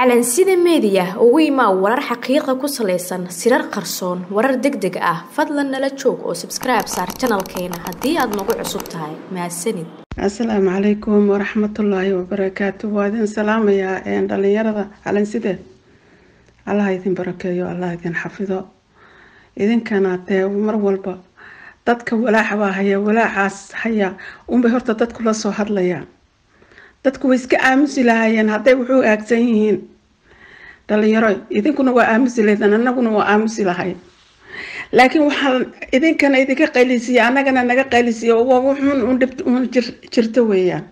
calansida meediya ugu imaa warar xaqiiqa ku salaysan sirar qarsoon warar deg deg ah fadlan nala joog oo sabskribe saar janalkeena haddii aad nagu cusub tahay mahadsanid asalaamu calaykum waraxmatullaahi wabarakaatu waa idin salaamayaa dhalinyarada calanside allah idin barakeeyo allah idin xafido idinkana dee mar walba dadka walaaca baa haya walaacaas haya unbay horta dadku la soo hadlayaan dadku way iska aamusi lahaayeen hadday wuxuu aagsan yihiin dhalinyaro idinkuna waa aamusi lahaydeen annaguna waa aamusi lahayn laakiin waxaan idinkana idinka qaylisiiya annagana naga qaylisiiya wuxuun un dhib un jirto weeyaan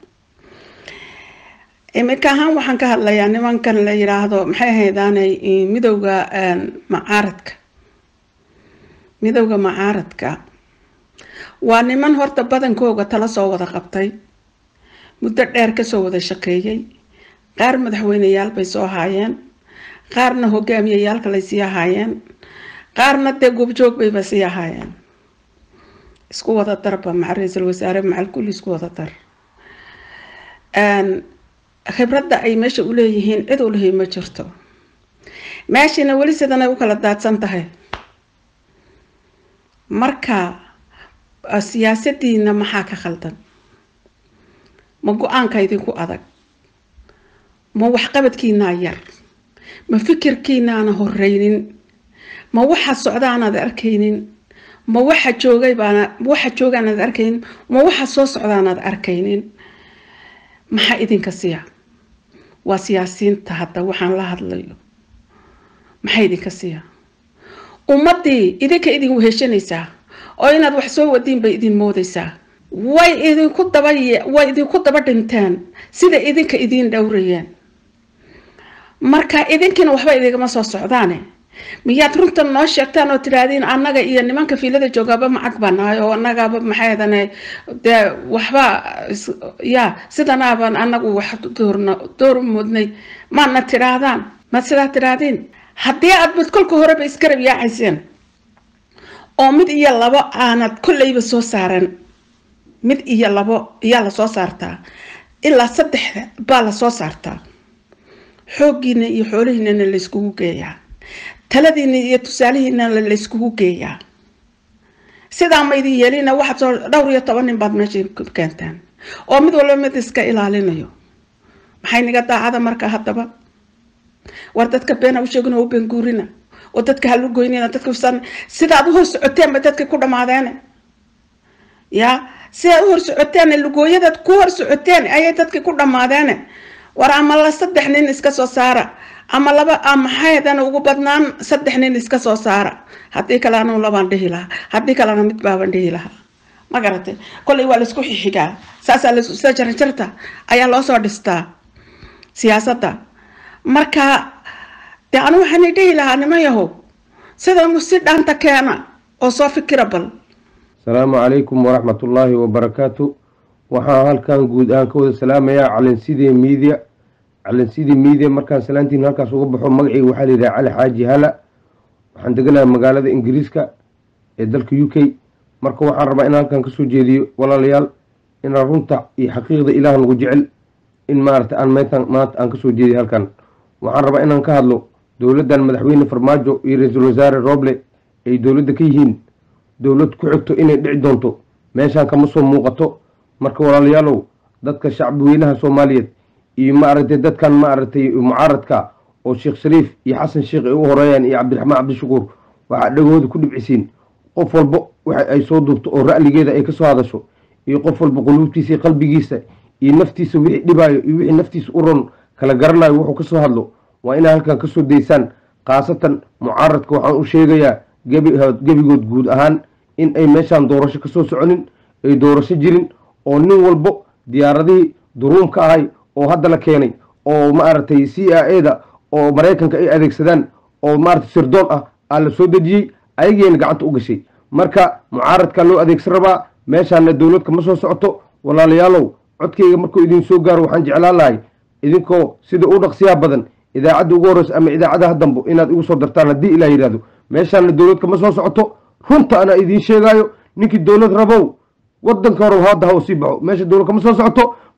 iminka ahaan waxaan ka hadlayaa nimankan la yidhaahdo maxay ahaydaanay midowga macaaradka midowga macaaradka waa niman horta badankooga tala soo wada qabtay muddo dheer kasoo wada shaqeeyey qaar madaxweyneyaal bay soo haayeen qaarna hogaamiyayaalka lay sii ahaayeen qaarna dee goobjoog bayba sii ahaayeen isku wada darba maca ra-iisul wasaare macal kulli isku wada dar khibradda ay meesha u leeyihiin cid u lehi ma jirto meeshiina weli sidanay u kala daadsan tahay marka siyaasadiina maxaa ka khaldan ma go-aanka idinku adag ma waxqabadkiinaa yar ma fikirkiinaana horeynin ma waxa socdaanaad arkaynin ma waxa joogay baana waxa joogaanaad arkaynin ma waxa soo socdaanaad arkaynin maxaa idinka siya waa siyaasiyiinta hadda waxaan la hadlayo maxaa idinka siya ummadii idinka idin weheshanaysaa oo inaad wax soo wadiin bay idin moodaysaa way idinku daba way idinku daba dhinteen sida idinka idiin dhowrayeen marka idinkiina waxba idigama soo socdaane miyaad runtan noo sheegtaan oo tidhaahdiin annaga iyo nimanka fiilada joogaaba macag baa nahay oo annagaaba maxaydane dee waxba ya sidanaabaan anagu wax doorna door mudnay maadna tidhaahdaan maad sidaa tidhaahdiin haddii aad mid kolka horeba iskarab yaacayseen oo mid iyo labo aanad kolleyba soo saaran mid iyo labo ayaa lasoo saartaa ilaa saddexda baa lasoo saartaa xooggiina iyo xoolihiinana layskugu geeyaa taladiina iyo tusaalihiinana layskugu geeyaa sidaa ma idin yeelina waxaad soo dhowr iyo toban nin baad meesha keentaan oo mid walba mid iska ilaalinayo maxay niga daacada marka haddaba war dadka beena u sheegin oo u beenguurina oo dadka halugoynina dadka sidaad u hor socoteenba dadka ku dhamaadeene ya sidaad u hor socoteen lugooyadaad ku hor socoteen ayay dadkii ku dhammaadeene war ama la saddex nin iska soo saara ama laba maxaydana ugu badnaan saddex nin iska soo saara haddii kale anu labaan dhihi lahaa haddii kalena mid baaban dhihi lahaa ma garatay kolley waa laisku xixigaa saasaa lasida jarjarta ayaa loo soo dhistaa siyaasadda marka dee anu waxaana dhihi lahaa niman yahow sida si dhaanta keena oo soo fikira bal asalaamu calaykum waraxmatullaahi wabarakaatu waxaan halkan guud ahaan ka wada salaamayaa calansidee miidia calansidii miidia markaan salaantiin halkaas uga baxo magacii waxaa la yidhaha cali xaaji hala waxaan deganahay magaalada ingiriiska ee dalka u k marka waxaan rabaa inaan halkan kasoo jeediyo walaalayaal inaan runta iyo xaqiiqda ilaah nagu jecel in maarata aan meetan maanta aan kasoo jeediyo halkan waxaan rabaa inaan ka hadlo dowladdan madaxweyne farmaajo iyo ra-iisul wasaare roble ay dowladda ka yihiin dowlad ku xigto inay dhici doonto meeshaan kama soo muuqato marka walaalayaalow dadka shacbi weynaha soomaaliyeed iyo maaragtay dadkan maaragtay mucaaradka oo sheekh shariif iyo xasan sheekh ay u horeeyaan iyo cabdiraxmaan cabdishakuur waxaa dhagooda ku dhibcisiin qof walba waxa ay soo duubto oo ra'ligeeda ay kasoo hadasho iyo qof walba quluubtiisa iyo qalbigiisa iyo naftiisa wixii dhibaayo iyo wixii naftiisa u ron kala garanayo wuxuu kasoo hadlo waa inaa halkan kasoo daysaan khaasatan mucaaradka waxaan u sheegayaa gebigood guud ahaan in ay meeshaan doorasho kasoo soconin ay doorasho jirin oo nin walbo diyaaradihii duruumka ahay oo hadda la keenay oo maaragtay c i a da oo maraykanka ay adeegsadaan oo maaragtay sirdoon ah aa la soo dejiyey ayageena gacanta u gashay marka mucaaradkaa loo adeegsan rabaa meeshaana dowlad kama soo socoto walaalayaalow codkayga markuu idin soo gaaro waxaan jeclaan lahay idinkoo sida u dhaqsiyaha badan idaacadda ugu horreysa ama idaacadaha dambo inaad igu soo dartaan haddii ilah yidhahdo meeshaana dowlad kama soo socoto runta anaa idiin sheegaayo ninkii dowlad rabow wadanka hore hadda ha u sii baxo meesha dowlad kama soo socoto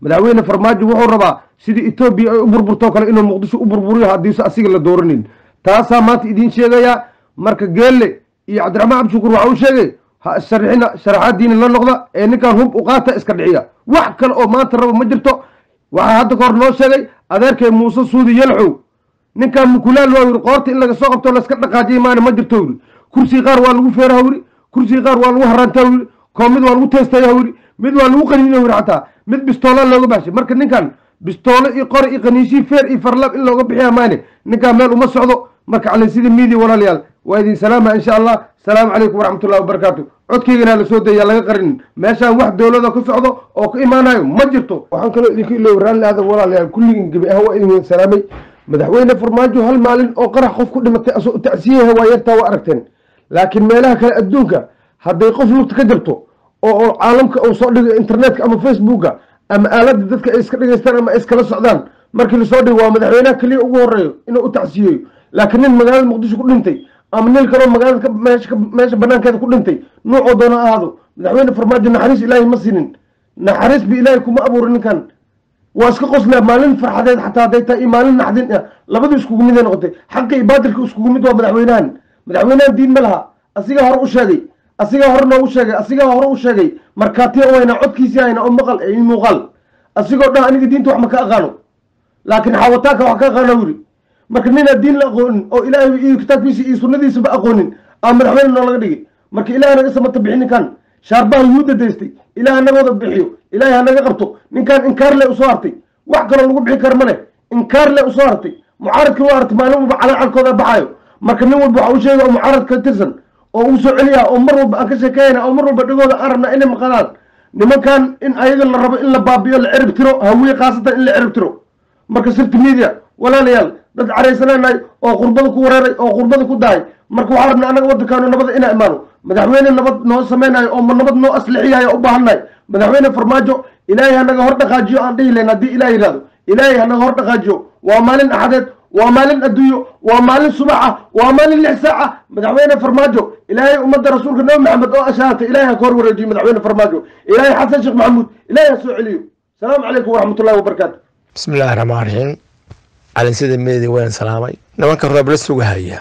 madaxweyne farmaajo wuxuu rabaa sidii etoobiya ay u burburtoo kale inuu muqdisho u burburiyo haddiise asiga la dooranin taasaa maanta idiin sheegayaa marka geelle iyo cabdiraxmaan cabdishukur waxa uu sheegay ha sharixina sharaxaadiina la noqda ee ninkan hub u qaata iska dhiciya wax kale oo maanta raba ma jirto waxaa hadda ka hor noo sheegay adeerkay muuse suudi yalxow ninkan mukulaal waa yiri qoorta in laga soo qabto laska dhaqaajiyay maana ma jirto yiri kursiga qaar waa lagu feeraha yiri kursiga qaar waa lagu harantaa yiri koo mid waa lagu teestaya yiri mid waa lagu qaniina yiri xataa mid bistoola looga baxshay marka ninkan bistoolo iyo qori iyo qaniishii feer iyo farlab in looga bixiya maane ninkan meel uma socdo marka calinsida miidiya walaalayaal waa idin salaama insha allah asalaamu calaykum waraxmatullahi wabarakaatu codkeygana la soo daya laga qarinin meeshaan wax dowlada ku socdo oo ka imaanayo ma jirto waxaan kaloo idinka iloobi raalli aadan walaalayaal kulligin gebi ahaan waa idin wada salaamay madaxweyne farmaajo hal maalin oo qarax qof ku dhimatay asoo tacsiyaha waa yartaa waa aragteen laakiin meelaha kale adduunka hadday qof lugta ka jirto oo caalamka uu soo dhigo internetka ama facebooka ama aaladda dadka ay iska dhigaystaan ama ay iskala socdaan markii lasoo dhigo waa madaxweynaha keliya ugu horeeyo inuu u tacsiyeeyo laakiin nin magaalada muqdisho ku dhintay ama nin kaloo magaalada meesha banaankeeda ku dhintay nuucoo doona ahaado madaxweyne farmaajo naxariis ilaahay ma sinin naxariis bi ilaahay kuma abuurin ninkan waa iska qoslaa maalin farxadeed xataa hadday tahay iyo maalin naxdin ah labadu iskugu miday noqotay xaqa iyo baatilka iskugu mid waa madaxweynahan madaxweynahan diin ma laha asigaa hore u sheegay asigaa hore noogu sheegay asigaa hore u sheegay markaatiya u haynaa codkiisii haynaa oo maqal ee muuqaal asigoo dhan aniga diinta wax ma ka aqaano laakiin xaawataanka wax ka aqaana wuri marka ninaa diin la aqoonin oo ilaahay iyo kitaabkiisa iyo sunnadiisaba aqoonin aa madaxweyne noo laga dhigay marka ilaah naga samata bixi ninkan shaarbaha yuhuudda daystay ilaah nagooda bixiyo ilaahay ha naga qabto ninkan inkaar le usoo hartay wax kaloo lagu bixi kara male inkaar le usoo hartay mucaaradkii waa hartay maalin walba calacalkooda baxaayo marka nin walba waxa u sheega oo mucaarad ka tirsan oo uu soo celiyaa oo mar walba aan ka sheekeeyana oo mar walba dhagooda aan rabnaa inay maqanaan nimankan in ayaga la rabo in la baabiyo la cirib tiro hawiye khaasatan in la cirib tiro marka sirti media walaalayaal dad caraysanaanahay oo qurbada ku wareeray oo qurbada ku dahay marka waxaa rabnaa annaga waddankaanu nabada inaa imaano madaxweyne nabad noo samaynayo oo nabad noo aslixiyayo u baahannahay madaxweyne farmaajo ilaahay hanaga hor dhaqaajiyo aan dhihi layn haddii ilaah yidhahdo ilaahay hanaga hor dhaqaajiyo waa maalin axadeed waa maalin adduunyo waa maalin subax ah waa maalin lix saac ah madaxweyne farmaajo ilaahay ummadda rasuulka nabi maxamed oo ashaartay ilaahay ha ka hor wareejiyo madaxweyne farmaajo ilaahay xasan sheekh maxamuud ilaahay ha soo celiyo asalaamu calaykum waraxmatullahi wabarakaatu bismi illaahi raxmaan raxiim calinsida meedi waan salaamay nimanka rooble sugahaya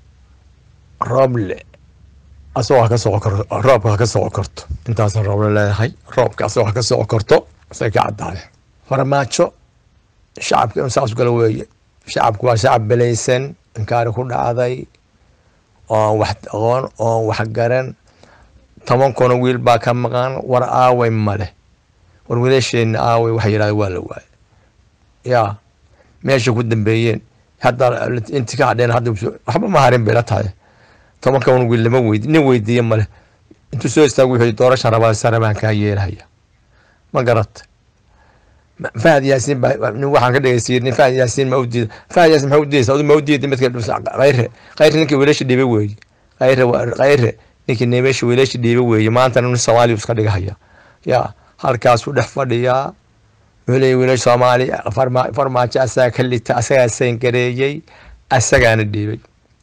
rooble asagoo ha ka soo roobka ha ka soo korto intaasan rooble leedahay roobka asagoo ha ka soo korto say ka caddaade farmaajo shacabka in saas gala weeye shacabku waa shacab belaysan inkaari ku dhacday oon wax aqoon oon wax garan toban kuna wiil baa ka maqan war aaway male war wiilasheenna aaway waxa yidhahda waa la waaye yaa meesha ku dambeeyeen hadda inti ka hadheen hadda waxba ma harin bay la tahay tobanka un wiil lama weydi nin weydiiye male intuu soo istaagu wuxuu doorashan rabaa sare baan kaa yeelahaya ma garata fahad yaasiin baa waxaan ka dhegeysiiyey nin fahad yaasiin ma u diida fahad yaasiin maxaa u diidaysa adu ma u diida midka khayre khayre ninkii wiilasha dhiibe weeye khayre khayre ninkii neemeesha wiilasha dhiibe weeye maantana nin soomaaliya iska dhigahaya yaa halkaasuu dhex fadhiyaa wuxuu leeyahy wiilasha soomaaliya farmaajo asaga ka lita asagaa sayngareeyey asagaana dhiibay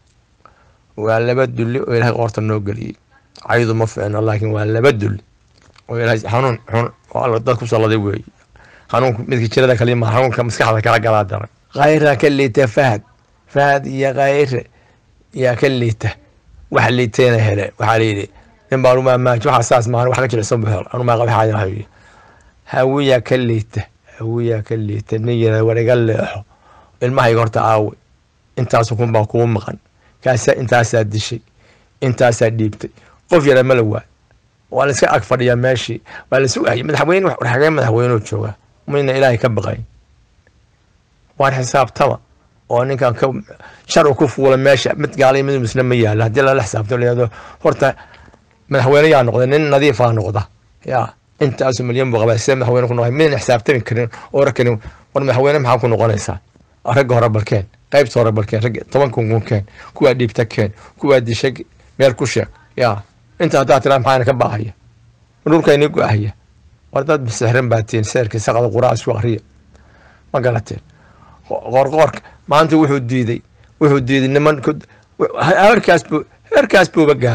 waa laba dulli oo ilaahay qoorta noo geliyey caydu ma ficno laakiin waa laba dulli oo ilaahay xanuun xun oo alla dad ku salladay weeye xanuunka midka jirada kalima xanuunka maskaxda kala galaa daran khayra ka liita fahad fahad iyo khayre yaa ka liita wax liitayna hele waxaa layidhi nin baa anumaa maaji waxaa saas maan wax ka jilicsan bu hel anumaa qabaxaaya hayo hawiyaa ka liita hawiyaa ka liita nin yara war iga leexo ilmahayga horta aawe intaas kun baa kugu maqan kaasa intaasaa dishay intaasaa dhiibtay qof yara ma la waay waa la iska ag fadhiyaa meeshii waa la sugayay madaxweyne war xagee madaxweyneu joogaa mayna ilaahay ka baqayn waan xisaabtama oo ninkan ka shar ku fuula meesha mid gaalay mid musna ma yaala haddii lala xisaabto layado horta madaxweyne yaa noqda nin nadiifaa noqda yaa intaasu milyan buu qabaa sida madaxweyne ku noqday midna xisaabtami karin oo rakanin war madaxweyne maxaa ku noqonaysaa ragga hore balkeen qaybta hore balkeen ragga toban kun kun keen kuwaa dhiibta keen kuwaa disha meel ku sheeg yaa inta haddaa tiraa maxaana ka baahaya dhulkayni go-ahaya war dad sixran baa tiin seerkii saqada quraa isku akriya ma garateen qoorqoorka maanta wuxuu diiday wuxuu diiday niman heerkaas buu heerkaas buuba gaaray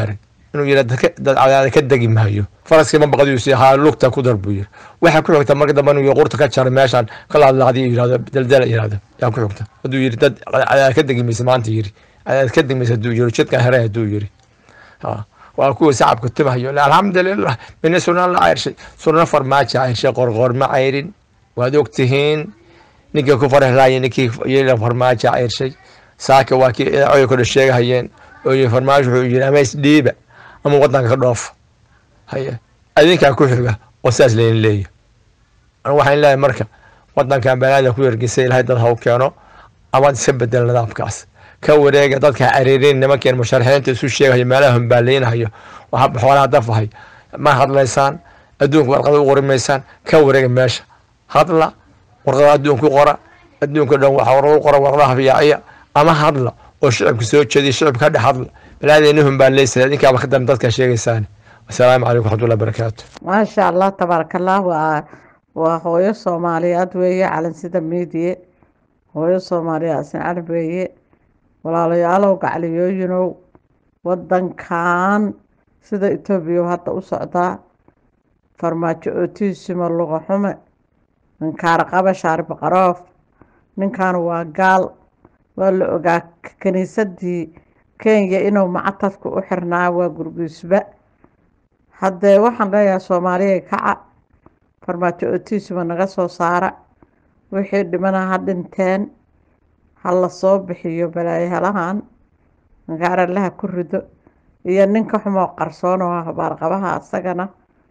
inuu yidha dad cadaada ka degi maayo faraskii ma baqadiisu haa lugta ku dar buu yiri waxaa ku xigta marka dambe inuu qurta ka jaray meeshaan ka laadlaaqdiy yirahdo daldala yirahdo yaa ku xigta hadduu yiri dad cadaada ka degi maysa maanta yiri cadaada ka degi maysa hadduu yiri jidkan here hadduu yiri waa kuwa shacabka timahayo alxamdulilah mina suna la cayrshay suna farmaajo cayrshay qorqoor ma cayrin waad ogtihiin ninkii ku farhlaaya ninkii yela farmaajo cayrshay saaka waa kii idaacooda kordha sheegahayeen oo yiri farmaajo wuxuu yiri ama isdhiiba ama wadanka ka dhoofa haye adinkaa ku xiga oo saas laydin leeya anu waxaan leeyahay marka wadankan balaada ku yargisay ilahay dad ha u keeno amaad iska bedel nidaamkaas ka wareega dadka cariirin nimankeen musharaxiinta isu sheegayo meelaha humbaaleynhayo xoolaha dafahay ma hadlaysaan adduunka warqada u qori maysaan ka wareega meesha hadla warqada adduunka u qora adduunka dhan waxa warqada u qora warqadaha fiyaaciya ama hadla oo shicibka soo jeediya shicibka ka dhex hadla balaadeyna humbaaleysa idinkaaba ka dambe dadka sheegaysaan asalaamu calaykum waxmatullahi barakaatu maasha allah tabaaraka allah waa waa hooyo soomaaliyeed weeye calansida miidiye hooyo soomaaliyeed asin carab weeye walaalayaalow gacliyooyinow wadankan sida etoobiya hadda u socdaa farmaajo ootiisimo luqa xume ninkaara qaba shaarib qaroof ninkan waa gaal waa la ogaa kiniisadii kenya inuu mactadka u xirnaa waa gurgiisba haddee waxaan leeyahay soomaaliya kaca farmaajo ootiisimo naga soo saara wixii dhimana ha dhinteen ha la soo bixiyo balaayahalahan gaaralaha ku rido iyo ninka xumoo qarsoon oo habaarqabaha asagana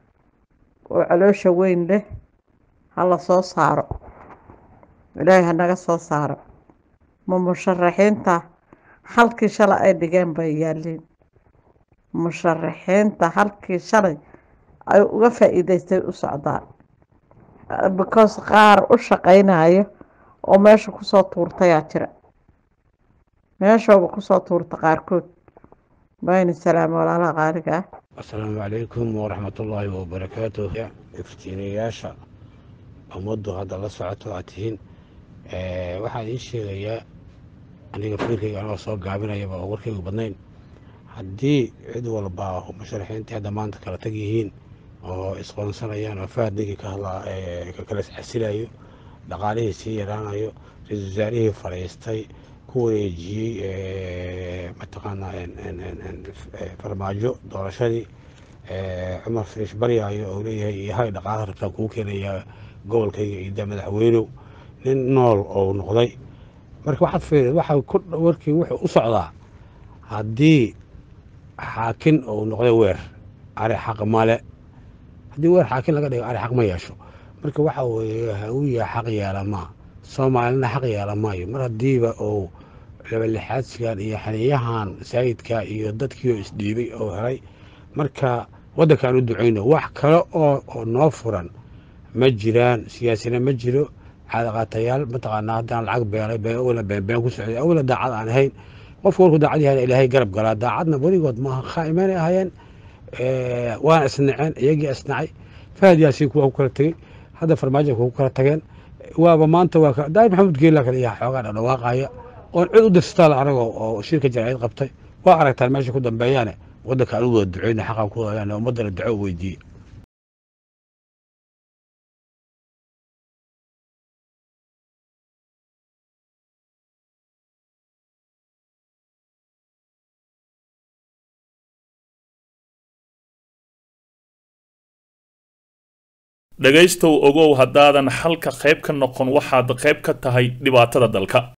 oo caloosha weyn leh ha la soo saaro ilaahay ha naga soo saaro ma musharaxiinta halkii shalay ay dhigeen bay yaaliin musharaxiinta halkii shalay ay uga faa-iideystay u socdaan because qaar u shaqeynayo oo meesha kusoo tuurtayaa jira meeshooba kusoo tuurta qaarkood bayni salaam walaalaha qaaliga ah asalaamu calaykum waraxmatullaahi wabarakaatu iftiinayaasha ummaddu hadda la socoto aad tihiin waxaan idiin sheegayaa aniga fikirkayga anagoo soo gaabinayaba oo warkaygu badnayn haddii cid walba musharaxiintii hadda maanta kala tag yihiin oo isqoonsanayaan oo fahad ninkii ka hadlaa ka kala iscasilayo dhaqaalihii sii yaraanayo ra-iisul wasaarihii fadhiistay ku wareejiyey mataqaanaa farmaajo doorashadii cumar firiish baryaayo oo leeyahay iyo hay dhaqaalaha rabtaan kugu keenayaa gobolkayga iyo da madaxweynow nin nool oo noqday marka waxaad fiiri waxa warkii wuxuu u socdaa haddii xaakin uu noqday weer ari xaq male haddii weer xaakin laga dhigo ari xaq ma yeesho marka waxa weeye hawiya xaq yeela maa soomaalina xaq yeela maayo mar haddiiba uu labalixaadsigan iyo xaniyahan saayidka iyo dadkii oo isdhiibay oo helay marka waddankaan u ducayno wax kale oo noo furan ma jiraan siyaasina ma jiro caadaqaatayaal mataqaanaa haddaan lacag beelay awla beenbeen ku socday awla daacad aan ahayn qofka warku daacad yahay ilaahay garab galaa daacadna weligood maaha khaa'imeynay ahaayeen waana isnaceen iyagii isnacay fahad yaasiin kuwa ku kala tegey hadda farmaajo kuwa ku kala tageen waaba maanta waa daahir maxamuud geela kale iyaa xoogaa dhadhawaaqaya oon cid u dirsataa anaga oo shirka jaraa'id qabtay waa aragtaan meesha ku dambeeyaane waddanka anigu wada duceyna xaqan ku wadayaan ummaddana duco weydiiye dhegaystow ogow haddaadan xalka qayb ka noqon waxaad qayb ka tahay dhibaatada dalka